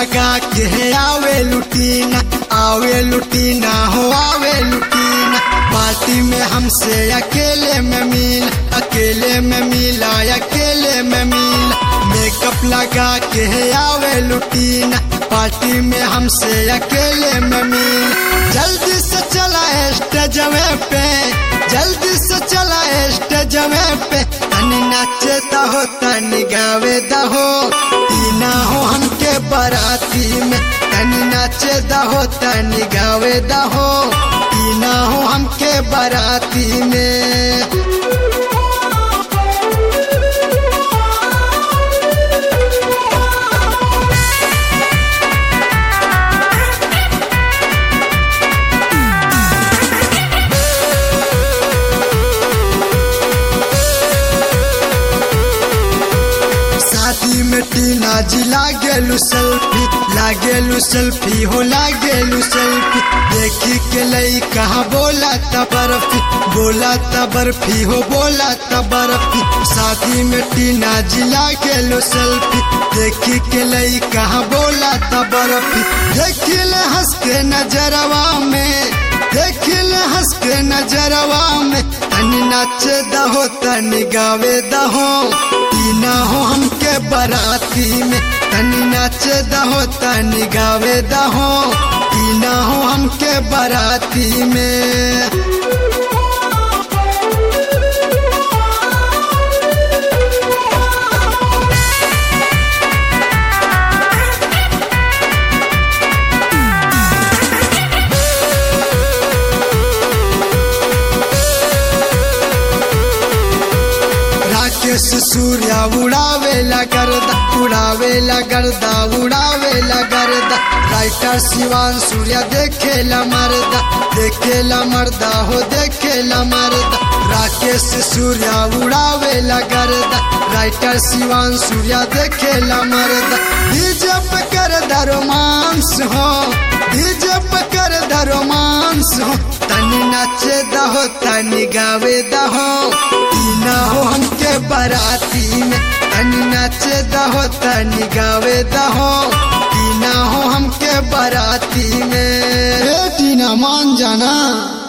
लगा के आवे लुटीना आवे लुटीना हो आवे लुटीना पार्टी में हमसे अकेले में मिल अकेले में मिला अकेले में मिला मेकअप लगा के आवे लुटीना पार्टी में हमसे अकेले में मिल जल्दी से चला स्टेजवे पे जल्दी से चला स्टेजवे पे तनी नाचे दहो तनी गावे दहो तीना हो हमके बराती में तनी नाचे दहो तनी गावे दहो तीना हो हमके बराती में शादी में टीना जी लागेलू सेल्फी लागेलू सेल्फी हो लागेलू सेल्फी देखी के लई कहा बोला त बर्फी बोला त बर्फी हो बोला त बर्फी शादी में टीना जी लागेलू सेल्फी देखी के लई कहा बोला त बर्फी देखी ले हंस के नजरवा में देखी ले हंस के नजरवा में तनी नाचे दहो तनी गावे दहो तीना हो हमके बराती में तनी नाचे दहो तनी गावे दहो तीना हो हमके बराती में राकेश सूर्या उड़ावे लगरदा उड़ावे लगरदा उड़ावे लगरदा राइटर शिवान सूर्या देखे ला मरदा देखे ला मरदा हो देखे ला मरदा राकेश सूर्या उड़ावे लगरदा राइटर शिवान सूर्या देखे ला मरदा डीजे पे कर दा रोमांस हो डीजे पे कर दा रोमांस हो तनी नाचे दहो तनी गावे दहो तीना हो हमके बराती में तनी नाचे दहो तनी गावे दहो तीना हो हमके बराती में ए टीना मान जाना